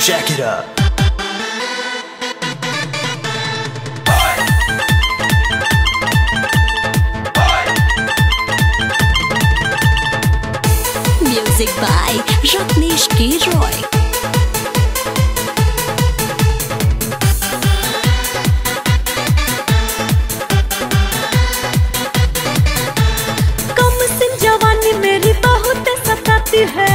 Jack it up. Music by Rajneesh K. Roy. कम सिन जवानी मेरी बहुत सताती है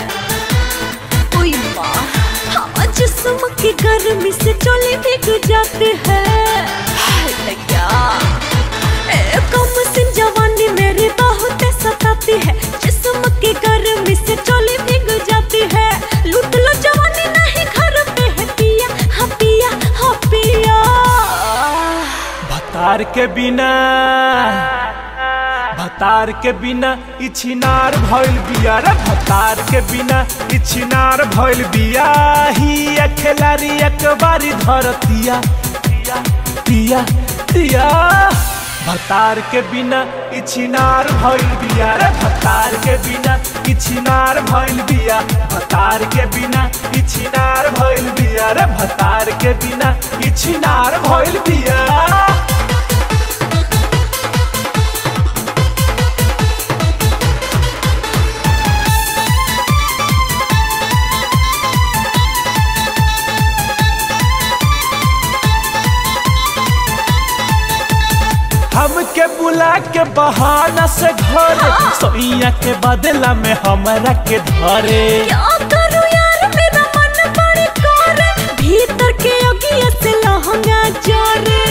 ओए माँ हाँ जिस्म की गर्मी से चोली भीग जाती है हाय भैया ए, कम सिन जवानी मेरी बहुत सताती है जिस्म की गर्मी से चोली भीग जाती है लूट लो जवानी नहीं घर पे है पिया हाँ पिया हाँ पिया भतार के बिना भतार के बिना इछिनार भइल बिया रे भतार के बिना इछिनार भइल बिया ही अखेलारी एक बारी धरतिया तिया तिया भतार के बिना इछिनार भइल बिया रे भतार के बिना इछिनार भइल बिया भतार के बिना इछिनार भइल बिया रे भतार के बिना इछिनार भइल बिया हमके बुला के बहाना से घर सोइया के बदला में हमरा के धरे क्या करूं यार मेरा मन बड़ी करे भीतर के अगिया से लहंगा जोरे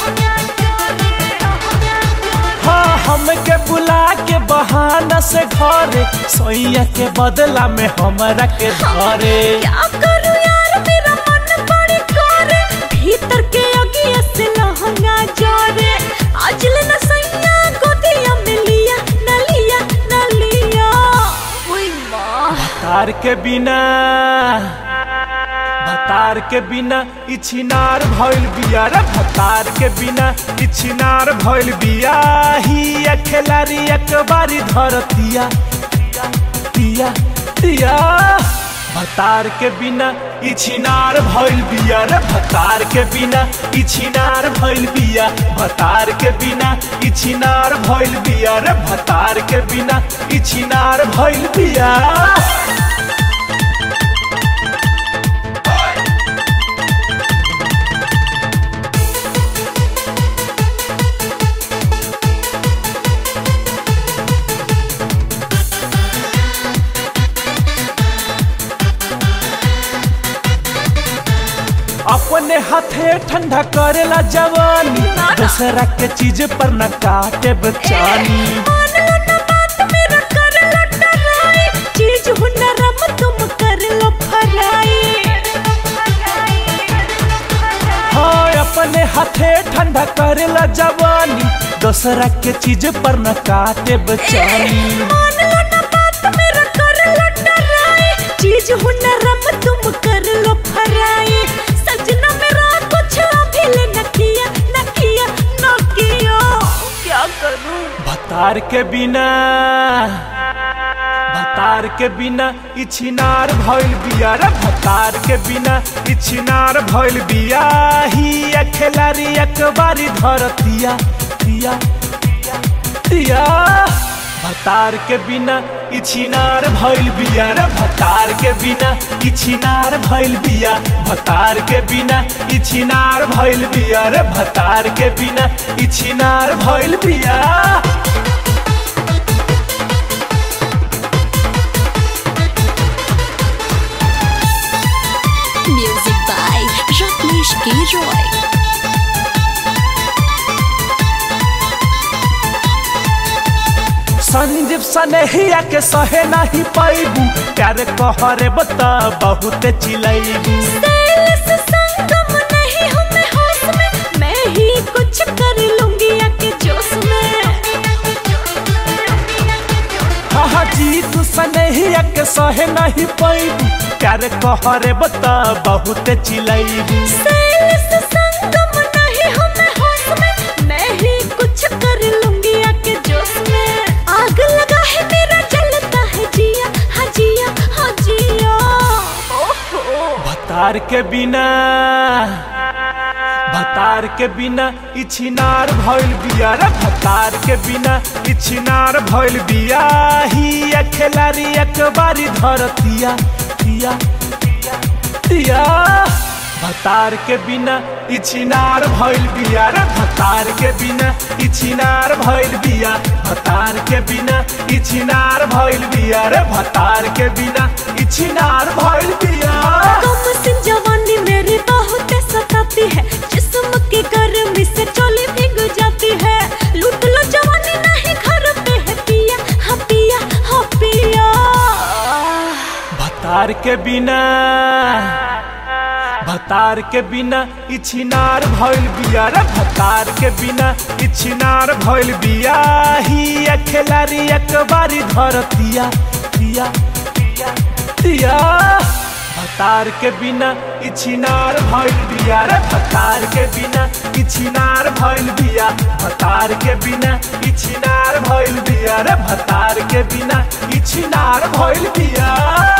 हाँ हमके बुला के बहाना से घर सोइया के बदला में हमरा के धरे क्या करूं यार मेरा मन बड़ी करे भीतर के अगिया से लहंगा जोरे आज लेना सैया गोदिया में लिया न लिया न लिया ओए माँ भतार के बिना भतार के बिना इछिनार भइल बिया रे भतार के बिना इछिनार भइल बिया ही अखेलारी एक बारी धरतिया तिया तिया भतार के बिना इछिनार भइल बिया रे भतार के बिना इछिनार भइल बिया भतार के बिना इछिनार भइल बिया रे भतार के बिना इछिनार भइल बिया अपने हाथे ठंडा करेला जवानी दूसरा के चीज पर न काटे बचानी मान लो ना बात मेरा कर लो डराई चीज हुनरम तुम कर लो फराई हाँ अपने हाथे ठंडा करेला जवानी दूसरा के चीज पर न काटे बचानी मान लो ना बात मेरा कर लो डराई चीज हुनरम तुम कर लो फराई सजना मेरा कुछ अभी ले न किया न किया न किया क्या करूं भतार के बिना भतार के बिना इछिनार भइल बिया रे भतार के बिना इछिनार भइल बिया ही अखेलारी एक बारी धरतिया तिया तिया भतार के बिना इछिनार भइल बिया रे भतार के बिना इछिनार भइल बिया भतार के बिना इछिनार भइल बिया रे भतार के बिना इछिनार भइल बिया म्यूजिक बाय रत्नेश के रॉय संजीव सनेहिया के सहे नहीं पैबू प्यार कहरे बता बहुत चिलैबू सेल्स संगम नहीं हूँ मैं होश में मैं ही कुछ कर लूंगी आके जोश में हाँ जी तू सनेहिया के सहे नहीं पैबू प्यार कहरे बता बहुत चिलैबू सेल्स संगम नहीं हूँ मैं होश में मैं ही कुछ कर लूंगी आके जोश में आग लगा है मेरा जलता है जिया हाँ जिया हाँ जिया ओहो भतार के बिना भतार के बिना इछिनार भइल बिया रे भतार के बिना इछिनार भइल बिया ही अखेलारी एक बारी धरतिया तिया तिया भतार के बिना इछिनार भइल बिया रे भतार के बिना इछिनार भइल बिया भतार के बिना इछिनार भइल बिया रे भतार के बिना इछिनार भइल बिया कम सिन जवानी मेरी बहुत सताती है जिस्म की गर्मी से चोली भीग जाती है लूट लो जवानी नहीं घर पे है पिया हाँ पिया हाँ पिया भतार के बिना भतार के बिना इछिनार भइल बिया रे भतार के बिना इछिनार भइल बिया ही अखेलारी एक बारी धरतिया तिया तिया भतार के बिना इछिनार भइल बिया रे भतार के बिना इछिनार भइल बिया भतार के बिना इछिनार भइल बिया रे भतार के बिना इछिनार भइल बिया